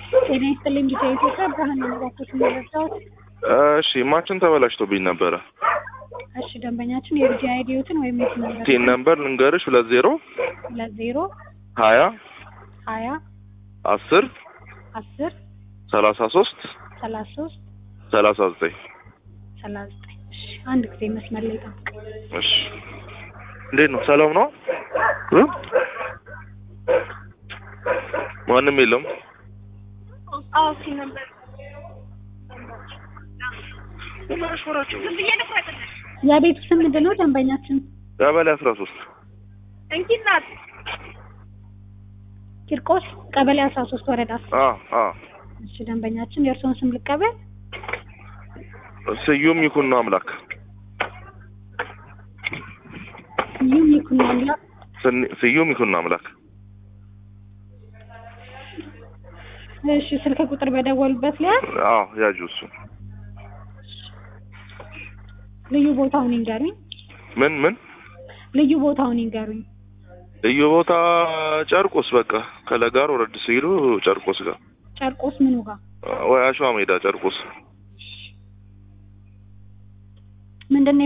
ጤና ይስጥልኝ ቢጫ ኢትዮጵያ ብርሃን ነጋቶች የሚረዳት እሺ ማችን ተበላሽቶብኝ ነበረ። እሺ ደንበኛችን የልጅ አይዲዮትን ወይም የት ነበር ቲን ነምበር ልንገርሽ ሁለት ዜሮ ሁለት ዜሮ ሀያ ሀያ አስር አስር ሰላሳ ሶስት ሰላሳ ሶስት ሰላሳ ዘጠኝ ሰላሳ ዘጠኝ እሺ አንድ ጊዜ መስመር ላይ ጠብቅ እሺ እንዴት ነው? ሰላም ነው? እ? ማንም የለም? አዎ እሺ ነበር። የቤቱ ስም ምንድን ነው ደንበኛችን ቀበሌ አስራ ሶስት እንኪ እናት ቂርቆስ ቀበሌ አስራ ሶስት ወረዳ አ አ እሺ ደንበኛችን የእርስዎን ስም ልቀበል ስዩም ይኩን ነው አምላክ ስዩም ይኩን አምላክ ስኒ- ስዩም ይኩን ነው አምላክ እሺ ስልክ ቁጥር በደወሉበት ላይ አዎ ያጁ እሱ ልዩ ቦታውን ይንገሩኝ ምን ምን ልዩ ቦታውን ይንገሩኝ ልዩ ቦታ ጨርቆስ በቃ ከለጋር ወረድ ሲሉ ጨርቆስ ጋር ጨርቆስ ምኑ ጋር ወይ አሸዋ ሜዳ ጨርቆስ ምንድን ነው